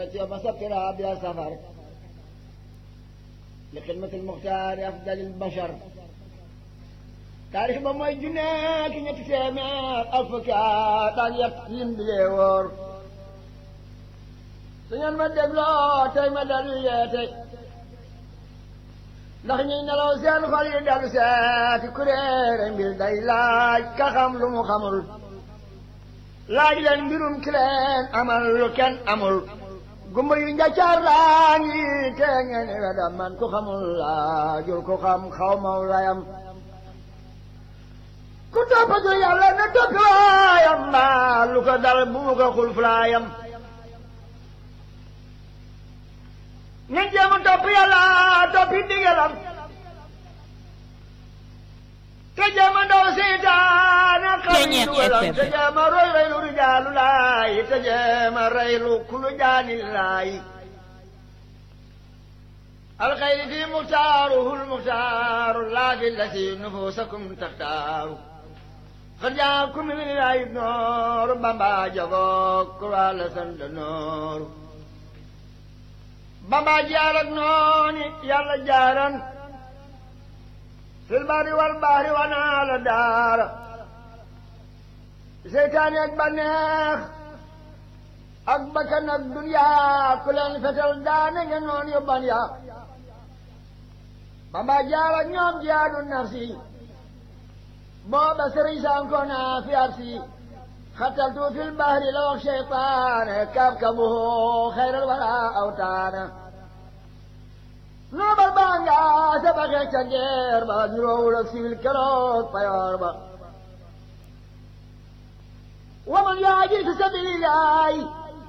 خرجت يوم سفر بها سفر لخدمة المختار أفضل البشر taarix ba mooy junne ki ñetti téeméer ak fukki at ak yett lim bi lee wóor su ngeen ma dégloo tey ma dalu yeete ndax ñuy nelaw seen xol yi dalu seeti kuréere mbir day laaj ka xam lu mu xamul laaj leen mbirum ki leen amal lu kenn amul gumba yu njaccaar laa ngi te ngeen wedam man ku xamul laajul ku xam xaw maw layam ku toppatu yàlla na toppi waayam mbaa lu ko dal bu mu ko xul fulaayam nañ jéem a topp yàlla toppi ndigalam te jéem a ndaw seytaane xam dugalam te jéem a roy reylu rijaalu laay te jéem a reylu kulu jaani laay alxayri fi muxtaaruhu lmuxtaaru laa fi lati nufusakum taxtaaru xar jaakum min ilaahi nooru bamba jagoog kuraa la sant nooru bamba jaar ak nooni yàlla jaaran fil bari wal bahri wanaa la daara seytaane ak baneex ak bakkan ak duniyaa ku leen fetal daane nga noon yu ban yaa bamba jaar ak ñoom jihaadu nafsi booba sëriñ sankoona fi arsi xataltu fil bahri la wax cheytaane kabkabuhu xayral wara awtaana noobal baa nga sabaxe ca geer ba ñuroowul ak siwil keroog payoor ba waman yaaji fi sabilillahi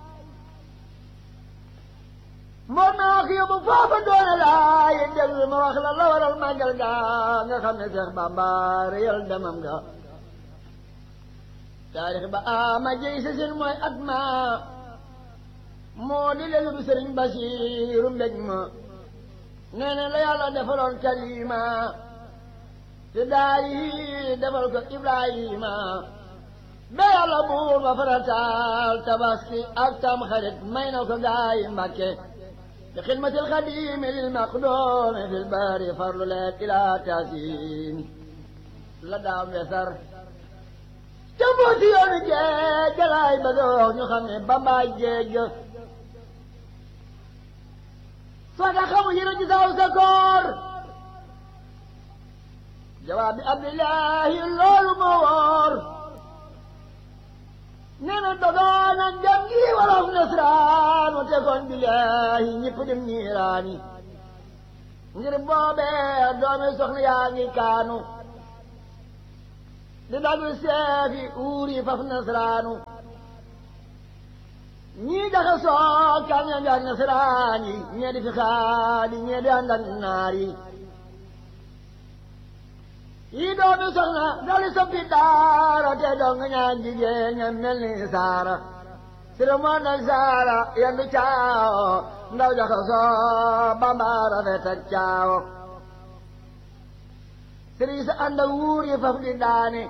moo naa ko yóbbu foofa doone laay déglu ma wax la la waral màggal ga nga xam ne Seex Bamba réyal demam ga taarix ba ama jëy sa sin mooy at ma moo di lelu bi sëriñ Basiiru mbég ma nee na la yàlla defaloon kalima te daari defal ko Ibrahima ba yàlla buur ba farataal tabaski ak tam xarit may na ko gaayi Mbàkke لخدمة الخديم للمقدوم في البار فرل لك إلى تاسين لدى يسر تبوتي يوم جيج جلاي بدوخ نخمي بابا جيج صدق مجرد ساو سكور جواب عبد الله اللول مور nena dogaana jangi wolof nasraan te kon billahi ñëpp dem niiraani ngir boobee doomi soxna yaa ngi kaanu di dagu seefi uuri faf nasraanu ñii daxa soo kan ya njaag nasraan yi ñee di fi xaadi ñee di ànd ak naar yi yi doomi soxna dali soppi daara te dong ñaan jigéen ña mel ni saara sira moo nag saara yendu caawo ndaw jaxa soo bambaara feta caawo siri sa ànd ak wuur yi faf di daani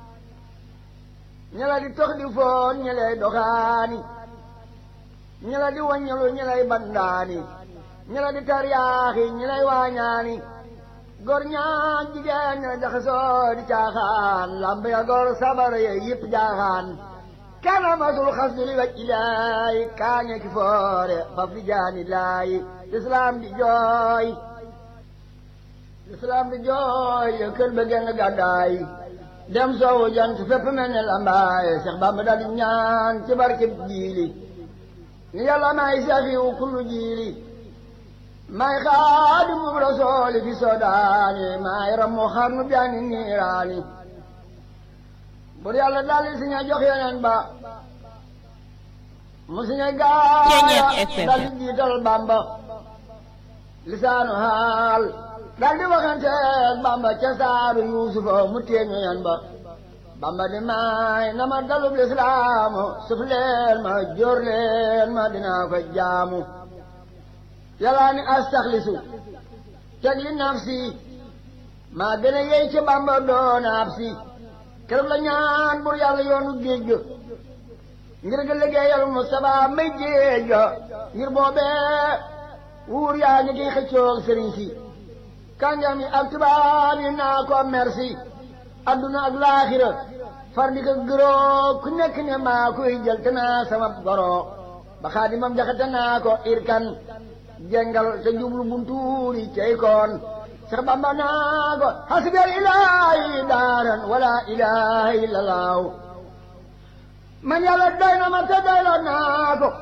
ñela di tox di foon ñelay doxaani ñela di waññalu ñelay bandaani ñela di taryaaxi ñelay waañaani gor ñaan jigéen ña jaxasoo di caaxaan lamb ya gor sabar ya yëpp jaaxaan kana masul xas du li waj ilaay kaañe ki foore faf di jaani laay islam di jooy islam di jooy ya kër ba genn gàddaay dem soowu jant fépp mel ne lambaay Cheikh Bamba dal di ñaan ci barke jiili ni yàlla may safiwu kullu jiili may xaadimu rasooli fi sodaani may rammu xarnu bi ani niiraani bur yàlla daldi si ña jox yeneen ba mu si ña gaaya daldi jiital bamba lisaanu haal daldi waxanteeg bamba ca saaru yuusufa mu teeñu yen ba bamba di may na ma dalub lislaamu suf leen ma jóor leen ma dinaa ko jaamu yàllaa ni astaxlisu teg li nafsi maa gën a yey ci bamba doon ab si keroog la ñaan bur yàlla yoonu géej ga ngir nga liggéeyal Mustafa may géej ga ngir boobee wuur yaa ngi kiy xëccoog sëriñ si kàngam yi ak tubaab yi naa ko merci adduna ak laaxira far di ko gëroo ku nekk ne maa koy jël te naa sama goro ba xaadimam jaxate naa ko irkan jengal te jublu buntuuri cey koon Seex Bamba naa ko hasbiyal ilaahi daaran wala ilaha illa laahu man yàlla doy na ma te doyloo naa ko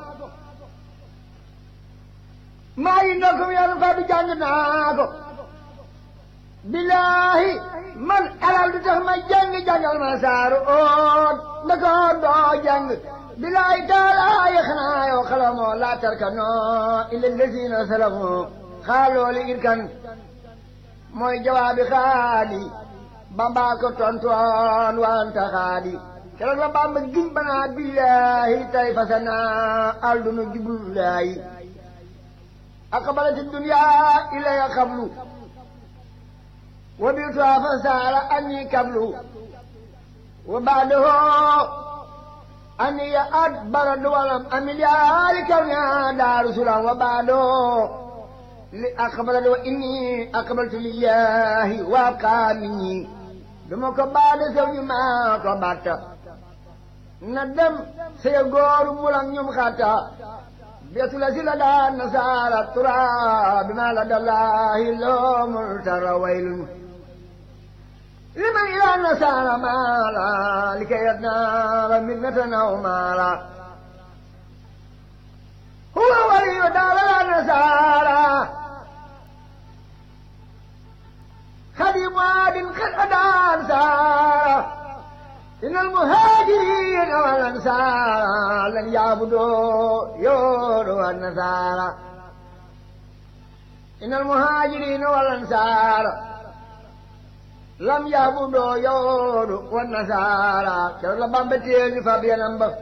maa yi ndokkum yàlla fa du jàng naa ko billaahi man alal du tax ma jàng jàngal ma saaru oot ndako doo jàng billaahi taalaayi xanaa yow xalamoo laa tarkanoo illa lazina salamoo xaalooli irkan mooy jawaabi xaali bambaa ko tontoon wanta xaali keroog la bamba giñ banaa billaahi tay fasana aldunu jublulaayi aqbalati dunya ilaya qablu wa bi'tuha fa saara anni qablu wa ba'dahu anni ya adbara duwalam amil yaali kawniha daaru sulam wa ba'dahu li aqbalati wa inni aqbaltu lillahi wa abqa minni duma ko baade sew ñu maa ko batta na dem sey góoru mulang ñum xatta beesu la si la daan nasaara tura bi ma la dallaahi loomul tara waylun liman ila nasaara maala li kay yadnaara minnatan aw maala huwa waliyu daala la nasaara خديم واد قد أدان سارة إن المهاجرين والأنصار لن يعبدوا يورو النصارى إن المهاجرين والأنصار لم يعبدوا يورو والنصارى كلا بامبتين فابيا نمبر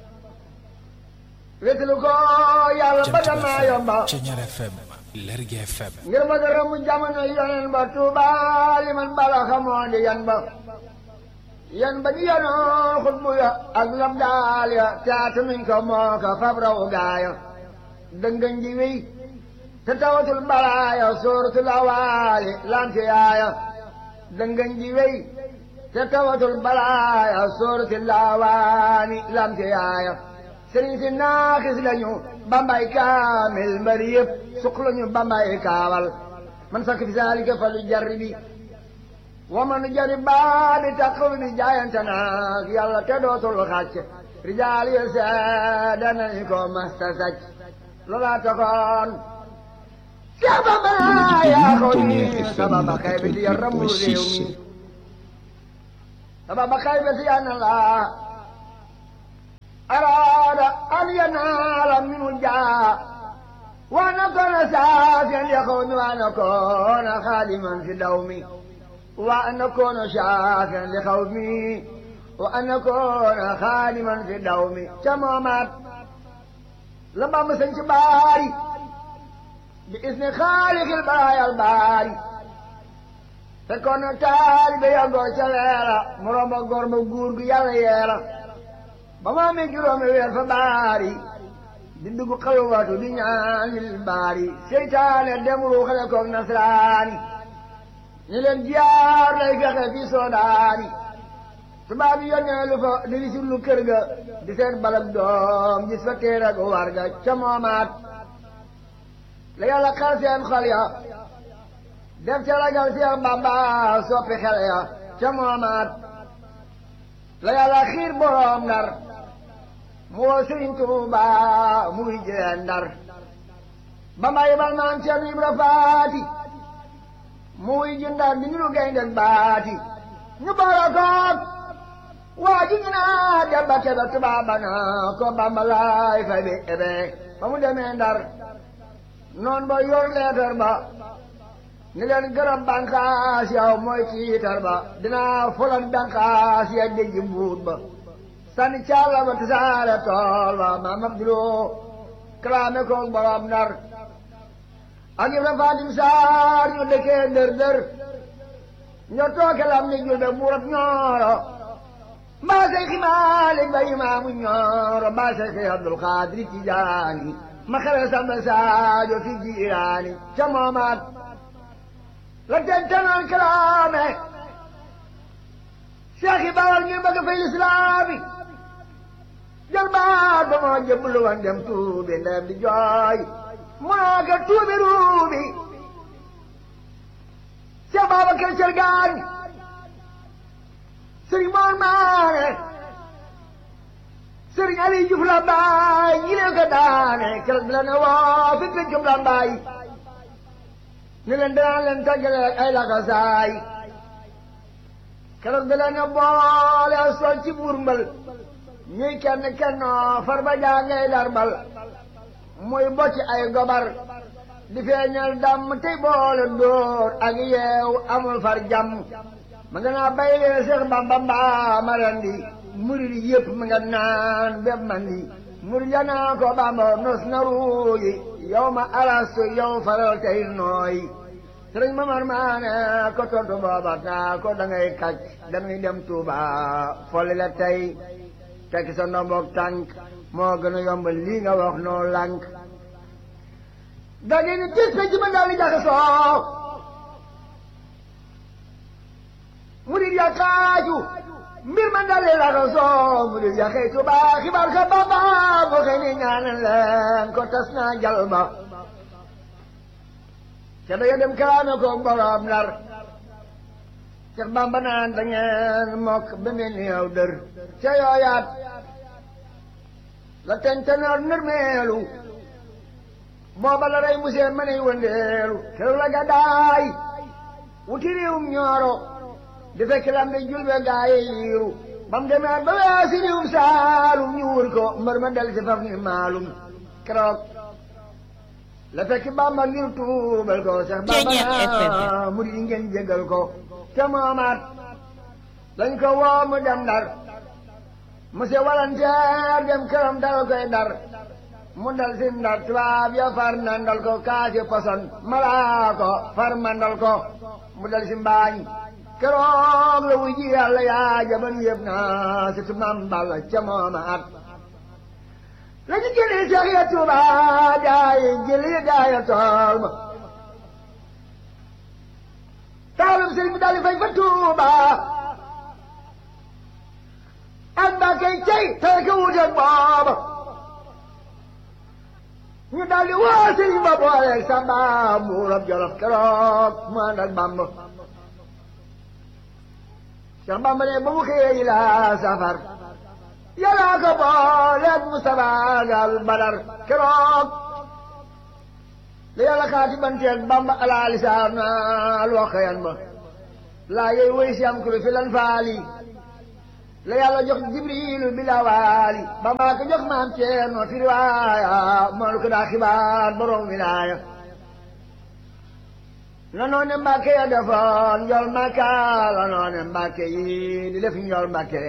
wetlu ko yàlla ba dama yomba Ceñar FM Lergui FM ngir ma dara mu jamono yonen ba Tuuba li man bala xamoo di yan ba yan ba di yanoo xutbu ya ak lam daal ya caatu miñ ko moo ko fab raw gaaya dëngañ ji wéy te tawatul balaaya sóoratul awaali lamte yaaya dëngañ ji wéy te tawatul balaaya sóoratul awaani lamte yaaya sëriñ si naaxis lañu bambay kaamil mbari yëpp suq lañu bambay kaawal man sakk fi saalika fa lu jarri bi wa man jari baa bi taqul bi jaayante naag yàlla te dootul xàcc rijaal yi seede nañu ko masta sàcc loolaa taxoon Seex Bamba yaa ko ni sababa kay bi ti ramu réew mi sababa kay bi ti yana laa أراد أن ينال منه جاء وأن أكون سافيا يخون وأن أكون خادما في دومي وأن أكون شافيا لخوفي وأن أكون خادما في دومي تمامات لما مسنش باري بإذن خالق البرايا الباري فكون تالي بيغو شليلا مرمى غرم غورغ يالا يالا ba ma amee juróomi weer fa baari di dugg xalwatu di ñaanil baari seytaane dem ruuxale koog nasraani ñu leen jaar lay fexe fi soodaani tubaab yi yónnee lu fa di wisit lu kër ga di seen balab doom gis fa téer ak war ga ca moomaat la yàlla xar seen xol ya def ca ragal Seex Bamba soppi xel ya ca moomaat la yàlla xiir boroom ndar mu woo Sëriñ Tuuba muy jee ndar ba ma yebal maam Cerno Ibra Faati muy ji ndar di ñu gaynde baati ñu boole koog waa ji ñu naa debba kebe tubaaba naa ko Bamba laay fa bi ebe ba mu demee ndar noon ba yor leetar ba ni leen gërëm bànqaas yow mooy tiitar ba dinaa fulan bànqaas ya déggi mbuut ba sànni càlla ba tasaare tool ba maam Abduloo kalaame koog borom ndar ak Ibra Fatim Saar ñu dëkkee dër dër ñoo tooke lam ni julbe buurab ñooro mbaa Seyxi Maalik ba imaamu ñooro mbaa Seyxi Abdul Xaadir Tijaani ma xare samba saajo fi jiiraani ca moomaat la tentanoon kalaame Seex yi bawal ngir bëgg fay lislaami jël baat ba moo jëblu woon dem tuubi ndem di jooy mu naa ko tuubi ruubi Seex Babakar Cergaan Sëriñ Moor Maane Sëriñ Ali Juuf la baay ñi leen ko daane keroog la ne woo fi pencum la baay ni leen danaa leen tàggale ay laxasaay keroog da leen a boole sol ci buur mbal ñuy kenn kennoo far ba jàngay darbal muy bocci ay gobar di feeñal dàmm tey boole dóor ak yeew amul far jàmm ma nga naa bay leen Seex Bamba mbaa ma rendi murid yëpp ma nga naan bépp mandi murid ya naa ko Bamba nos na ruuyi yow ma alastu yow faral tey nooy sëriñ Mamar Maane ko tontu booba naa ko da ngay kàcc dañuy dem Tuuba folli la tey tekki sa ndomboog tànk moo gën a yomb lii nga wax noo lànk da ngeen ni tis ci ma daal di jaxasoo murid ya kaaju mbir ma daal di laxasoo murid ya xëy Tuuba xibaar ka Bamba mu xëy ni ñaanal leen ko tas naa jal ba ca da dem kalaame ko borom Ndar Seex Bamba naan da ngeen mokk ba mel ni yow dër ca yooyaat la tentenoor nërmeelu booba la rey musee ma ney wëndeelu keroog la gàddaay wuti réewum ñooro di fekk lam de julbe gaaye yiiru bam demee ba weesi réewum saalum ñu wër ko mbër ma del si faf ni maalum keroog la fekk Bamba ngir tuubal ko Seex Bamba mu di ngeen jégal ko te moomaat lañ ko woo mu dem Ndar monsieur walanteer dem këram dal koy dar mu dal si Ndar tubaab ya far nandal ko kaasi poson malaa ko far mandal ko mu dal si mbaañ keroog la wuy ji yàlla yaa jaban yëpp naa si tu mam Balla ca moomaat la ñu jëlee Seex ya Tuuba gaay jëlee gaay ya tool ma taalum sëriñ bi daal di fay fa Tuuba ak Mbàkke cey tey ka wuteeg booba ñu daal di woo sëriñ ba booleeg Samba buurab Jolof keroog mu ànd ak Bamba Seex Bamba ne ba mu xëyee yi la safar yàlla ko booleeg Mustafa gal Badar keroog la yàlla xaati banteeg Bamba ala lisaan al waxayan ba laa yey woy si am kulu fi lan faali la yàlla jox jibrilu bilawaali Bamba ko jox maam Ceerno fi riwaaya moolu ko daa xibaar borom wilaaya la noone Mbàkke ya defoon njol Mbàkke la noone Mbàkke yi di def njol Mbàkke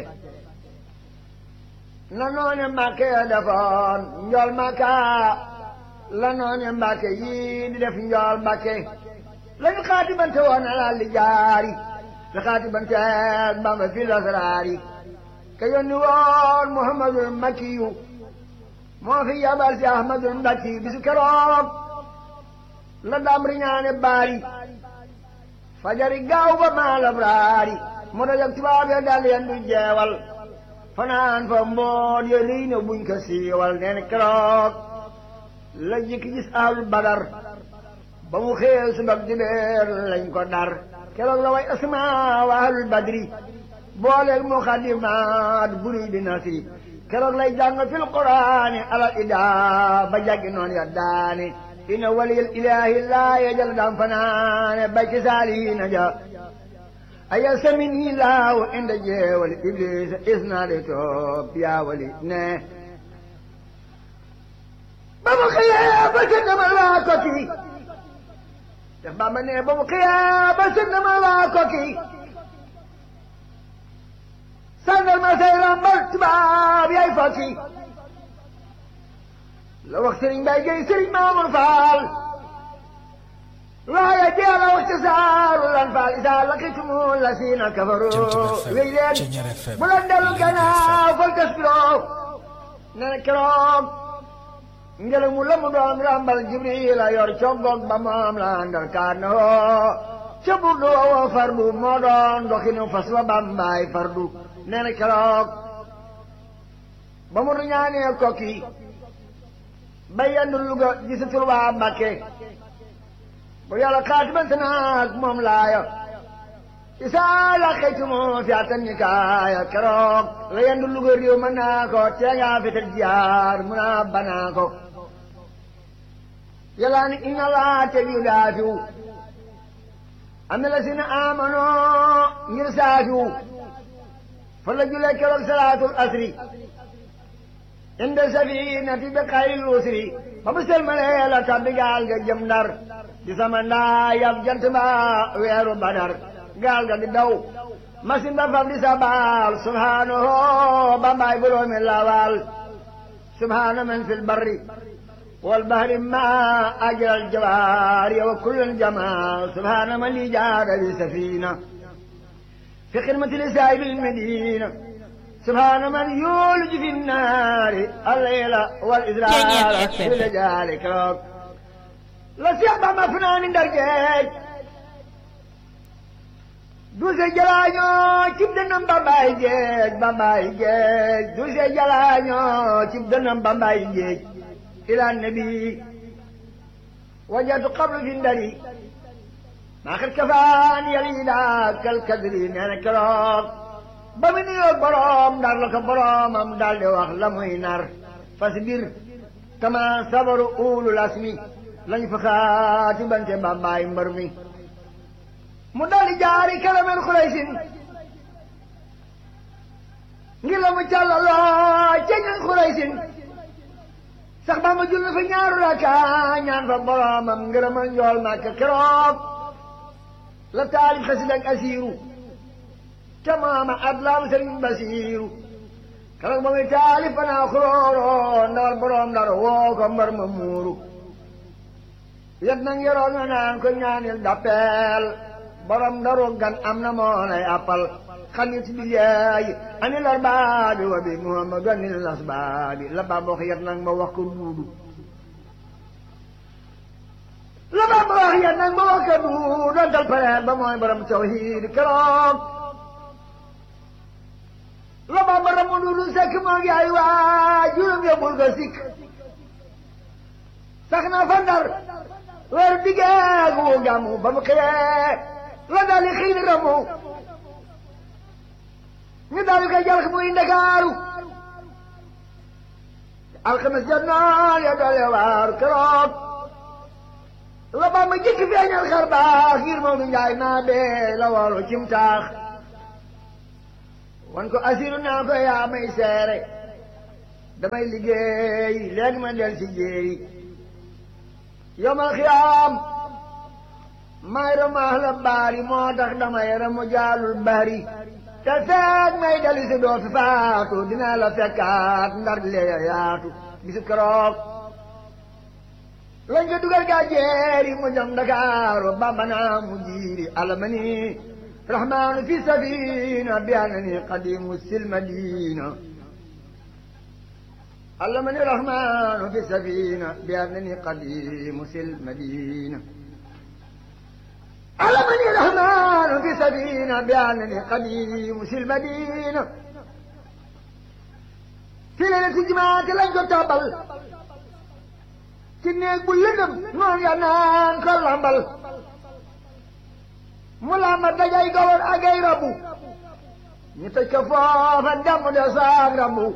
la noone Mbàkke ya defoon njol Mbàkke la noone Mbàkke yii di def njool Mbàkke lañu xaatibante woon alal li jaari la xaatibante Bamba fi lasraari ka yónni woon Muhammadul Makkiyu moo fi yabal si Ahmadul Mbakki bisu keroog la dam riñaane baari fajari gaaw ba maalam raari mu dajak tubaab ya dal yen du jeewal fanaan fa mboon ya liy na buñ ko siiwal neen keroog la jëkk gis ahlul badar ba mu xëyee subak dibeer lañ ko dar keroog la way asma wa ahlul badri booleel muxadimaat buri di nasri keroog lay jàng fil quraani alal ida ba jàggi noon ya daane ina waliyal ilahi laa yajal dam fanaane bay ci saalihiina ja aya samini laahu inda jeewali iblis isnaade to yaa wali ne ba mu xëyee ba sënd ma laa ko kii te Bamba ne ba mu xëyee ba sënd ma laa ko kii sàngal ma say rambal tubaab yaay fa kii la wax Serigne Mbaye Gueye Serigne Mamour Fall waaye deel a wax ci saaru lan faal isaa laqitumu la siina kafaru wéy leen bu leen dellu gannaaw fal tasbiroo nee na keroog ngelaw mu la mu doon rambal jibril a yor coggoog ba moom la àndal kaan na woo ca burdu woo fardu moo doon doxinu fas wa bambaay fardu nee na keroog ba mu ñaanee kokki ba yendu Luga gisatul waa Mbàkke bu yàlla xaatibante naag moom laaya isaa laqaytumu fi atan nikaaya keroog la yendu Luga réew mën naa ko tee ngaa fetal jiyaar mun a banaa ko yàlla ni inna laa te yu daafiw am na la si ne amanoo ngir saafiw fa la julee keroog salaatul asri inde safinati bi xayril usri ba mu selmalee la tabbi gaal ga jëm ndar di sama ndaa yab jant ba weeru badar gaal ga di daw masin ba fab di sabal subhanahu bambaay boroomi lawal subhana man fil barri wal bahri ma ajral jawaari wa kullun jamaa subhana man li jaada bi safina fi xidmati li saahibil medina سبحان من يولج في النار الليل والإدرار في ذلك لسيب ما فنان درجاج دوسي جلانيو تبدنم بامباي جيج بامباي جيج دوسي جلانيو تبدنم بامباي جيج إلى النبي وجدت قبل في الدري ما خد كفاني يلينا كالكدرين أنا كراك ba mu nuyoog boroom ndar la ko boroomam daal di wax la muy nar fasbir kama sabaru ulul asmi lañ fa xaati bante bambaay mbër mi mu daldi jaari kalamen xuraysin ngir la mu càllaloo ca ñan xuraysin sax ba ma julli fa ñaaru raka ñaan fa boroomam ngërëmal njool màkk keroog la taalif xasid ak asiiru tamaama adlaam sëriñ basiiru keroog ba muy taalif fanaa xuróoro ndawal boroom ndar woo ko mbar ma muuru yet na ngeroog nga naan ko ñaanil dappeel borom ndaru gan am na moo lay appal xanit bi yeey ani lar baabi wa bi muhammadu anil nas baabi la bamba wax yet nag ma wax ko duudu la bamba wax yet nag ma wax ko duudu dontal pareel ba mooy borom tawhiid keroog la bamba ramu duudu sekk moo ngi ay waa juróom yóbbul ko sikk sax na fa ndar weer diggeegu wu gàmmu ba mu xëyee la dali xiini ramu ñu daal koy jàll muy ndakaaru alxames jot noon ya doole waar keroog la bamba jëkk feeñal xar baax ngir moom du njaay naa bee la woolu cim taax wan ko asiru naa ko yaa may seere damay liggéey léegi ma del si jéeri yomal xiyaam may ramaax la baari moo tax damay ramu jaalul bari te feeg may dali si doo fi faatu dinaa la fekkaat ndar lee yaatu bisu keroog lañ ko dugal gaa jeeri mu jëm Ndakaaru Bamba naa mu jiiri alamani rahmaanu fi safina bi anani qadimu sil madina علمني الرحمن في السفينة بأنني قديم في المدينة علمني الرحمن في السفينة بأنني قديم في المدينة في ليلة جماعة لن تتابل كنيك بلنم نون ينان كل عمل ملامة دجاي قول أجاي ربو نتكفاف الدم دساق ربو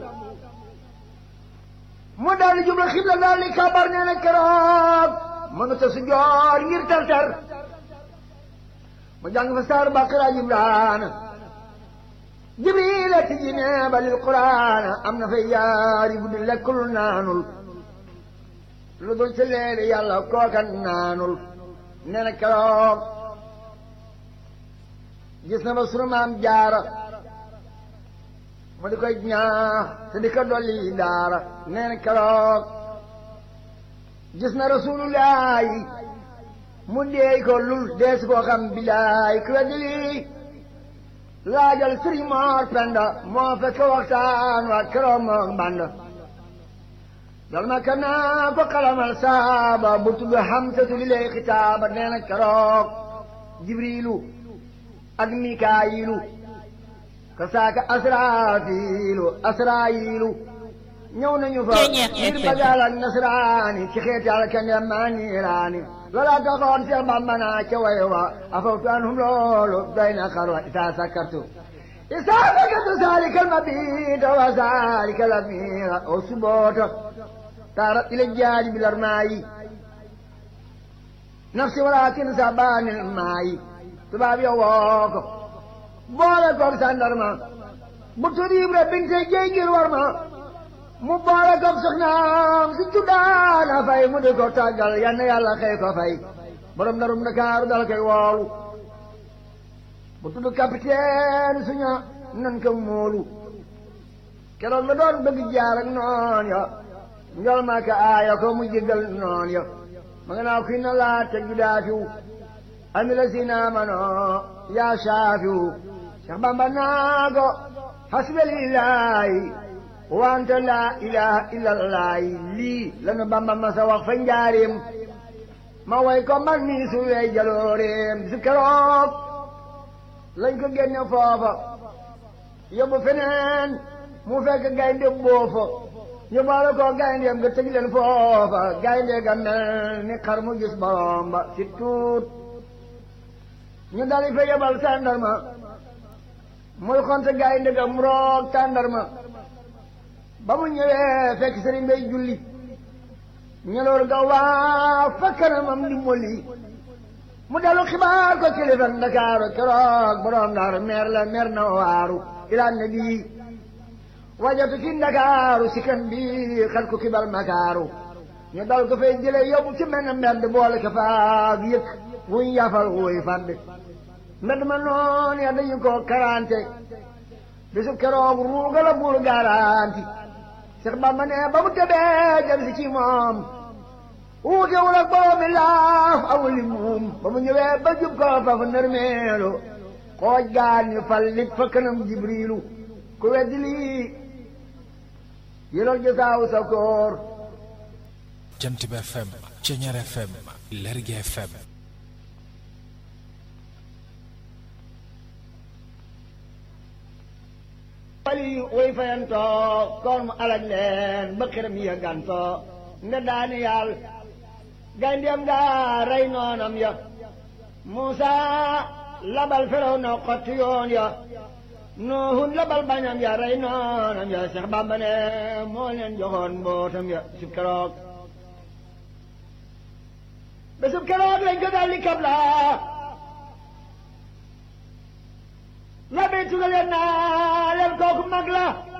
mu daal di jublu xibla daal di kabar nee na keroog mënut a si joor ngir tar-tar mu jàng fa saar baqara jibraan jibril a tijji nee ba lil quraan am na fay yaari guddi lekkul naanul lu dul ci leeri yàlla kookan naanul nee na keroog gis na ba sunu maam jaara mu di koy ñaax te di ko dolli daara nee na keroog gis na rasulullahi mu deey ko lul dees koo xam bilaay ku weddi lii laajal sëriñ Moor Penda moo fekk waxtaan wa keroog moom band dal ma kana ko xalamal saaba bu tudd Hamsatu li lay xitaaba nee na keroog Jibriilu ak Mikaayilu ka saaka Asraafiilu Asraayilu ñëw nañu fa ngir bagal ak nasraani ci xeeti alkande maa niiraani loola taxoon Seex Bamba naa ca way wa afawtu anhum loolu doy na xarwa isaa sakkartu isaa sakkartu saalikal mabiita wa saalikal amiira o suboota taarat ila jaadi bilar maayi nafsi walaakin sabaanil maayi tubaab yo woo ko boole koog sandarma bu tudd Ibra binte jéy ngir war ma mu boole koog soxnaam si tuddaana fay mu di ko tàggal yal na yàlla xëy ko fay borom darum Ndakaaru dal koy woolu bu tudd capitaine suña nan ko móolu keroog la doon bëgg jaar ak noon ya njol ma ka aaya ko mu jéggal noon ya ma nga naa kuy na laa te judaafiw ami la si naamano yaa saafiw Cheikh Bamba naa ko hasbalillahi wante laa ilaha illallaahi lii lanu Bamba ma sa wax fa njaareem ma way ko man nii su wey jalooreem bisu keroog lañ ko génne foofa yóbbu feneen mu fekk gaynde boofa ñu boole ko gayndeem nga tëj leen foofa gaynde ga mel ni xar mu gis borom ba si tuut ñu dali fa yebal tàndarma muy xonte gaynde ga mu roog tàndarma ba mu ñëwee fekk sëriñ bay julli ñeloor ga waa fa kanamam di molli mu dellu xibaar ko kilifa Ndakaaru keroog borom Ndar meer la meer na waaru ilaa nabi wajatu fi Ndakaaru si kan bi xel ku kibal makaaru ñu dal ko fay jële yóbbu ci mel ne mbedd boole ko faag yëkk wuñ yafal wuy fàdd mbedd ma noon ya dañu ko karante bisu keroog ruuga la buur garanti Seex Bamba ne ba mu tëbee jëm si ci moom wuutewul ak boobu laaf awuli muum ba mu ñëwee ba jub ko fa fa nërmeelu xooj gaan ñu fal nit fa kanam jibriilu ku weddi lii yëlal jësaaw sa koor jant bi FM Ceñeer FM Lergui FM wali way fayantoo koon mu alaj leen ba xiram ya gantoo nde daani yàll gayndiyam nga rey noonam ya Muusa labal feraw na xotti yoon ya Nuuhun labal bañam ya rey noonam ya Seex Bamba ne moo leen joxoon mbootam ya sub keroog ba sub keroog lañ ko daldi kabla la bay tugal leen naa leen kooku mag la